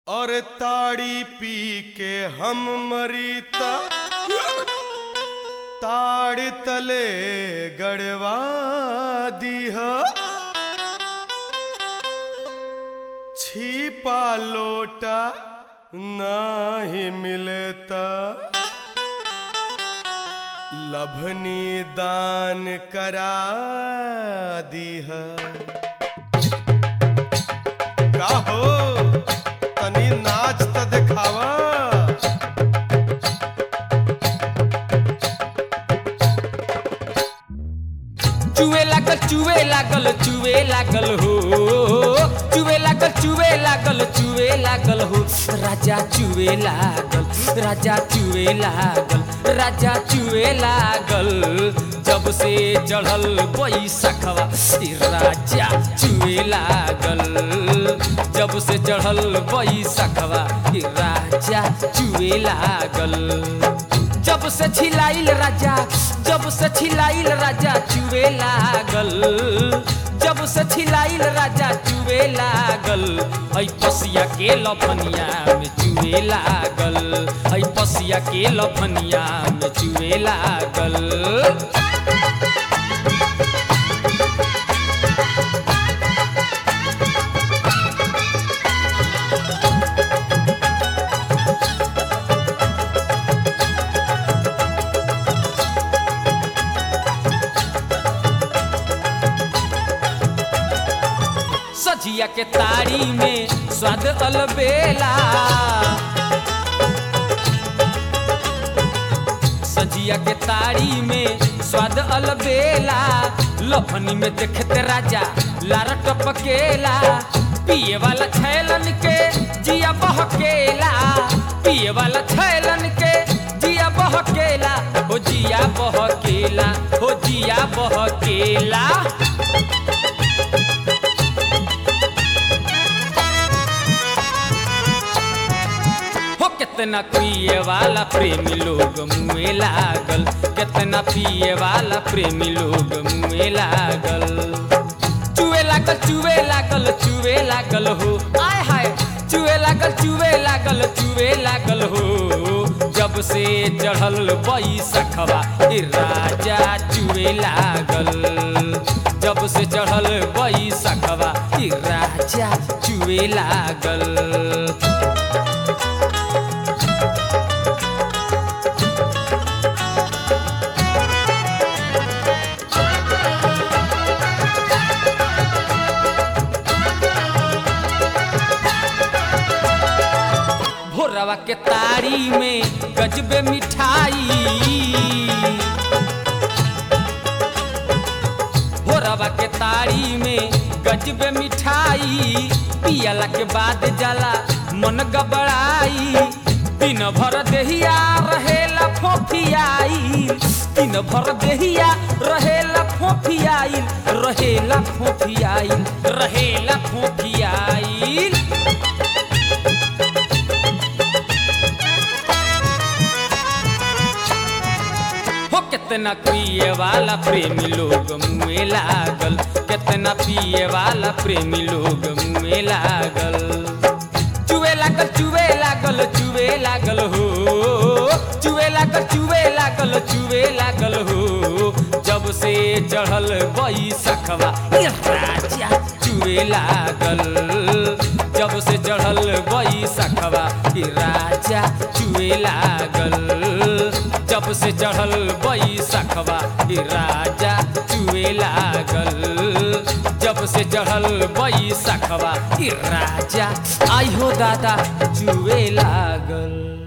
और ताड़ी पी के हम मरीता ताड़ तले गड़वा दीह छिपा लोटा नाही मिलता लभनी दान करा दीह का हो तनी नाच त दिखावा चुए लागल चुए लागल चुए लागल हो चुए लागल चुए लागल चुए लागल हो राजा चुए लागल राजा चुए लागल राजा चुए लागल जब से चढ़ल बैसखवा ई राजा चुए लागल जब से चढ़ल बैसखवा ई राजा चुए लागल जब से छिलाइल राजा जब से छिलाइल राजा चुवे लागल जब से छिलाइल राजा चुवे लागल ऐ पसिया के लफनिया में चुवे लागल ऐ पसिया के लफनिया में चुवे लागल सजिया के तारी में स्वाद अलबेला सजिया के तारी में स्वाद अलबेला लफनी में देखते राजा लार टपकेला पिए वाला छैलन के जिया बहकेला पिए वाला छैलन के जिया बहकेला हो जिया बहकेला हो जिया बहकेला हो कितना पिए वाला प्रेमी लोग मुँह लागल कितना पिए वाला प्रेमी लोग मुँह लागल चुए लागल चुए लागल चुए लागल हो आय हाय चुए लागल चुए लागल चुए लागल हो जब से चढ़ल बैसखवा ई राजा चुए लागल जब से चढ़ल बैसखवा ई राजा चुए लागल भोरवा के तारी में गजबे मिठाई भोरवा के तारी में गजबे मिठाई पियला के बाद जाला मन गबड़ाई दिन भर देहिया रहेला फोफियाई दिन भर देहिया रहेला फोफियाई रहेला फोफियाई रहेला फोफियाई हो कितना पिए वाला प्रेमी लोग मुँह लागल कितना पिए वाला प्रेमी लोग मुँह लागल चुए लागल चुए लागल चुए लागल हो चुए लागल चुए लागल चुए लागल हो जब से चढ़ल बैसखवा ई राजा चुए लागल जब से चढ़ल बैसखवा ई राजा चुए लागल जब से चढ़ल बैसखवा ई राजा चुए लागल जब से चढ़ल बैसखवा ई राजा आई हो दादा चुए लागल